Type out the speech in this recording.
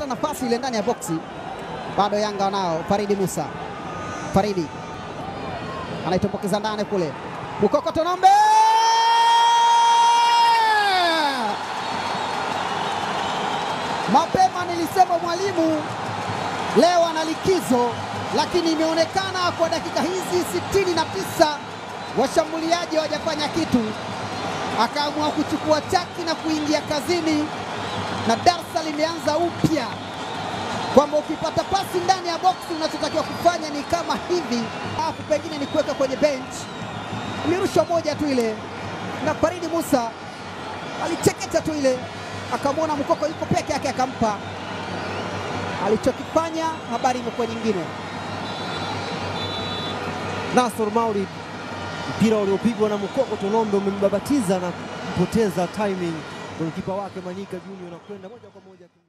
alipata nafasi ile ndani ya boksi, bado Yanga wanao. Faridi Musa, Faridi anaitumbukiza ndani kule, Mukoko Tonombe Mapema nilisema mwalimu leo ana likizo, lakini imeonekana kwa dakika hizi sitini na tisa washambuliaji hawajafanya kitu, akaamua kuchukua chaki na kuingia kazini, na darsa limeanza upya kwamba ukipata pasi ndani ya boksi unachotakiwa kufanya ni kama hivi, alafu pengine ni kuweka kwenye bench. Ilirusha moja tu ile, na Faridi Musa alicheketa tu ile akamwona Mukoko yuko peke yake, akampa alichokifanya. Habari imekuwa nyingine. Nasor Maulid, mpira uliopigwa na Mukoko Tonombe umembabatiza na kupoteza timing. Golikipa wake Manyika Junior na kwenda moja kwa moja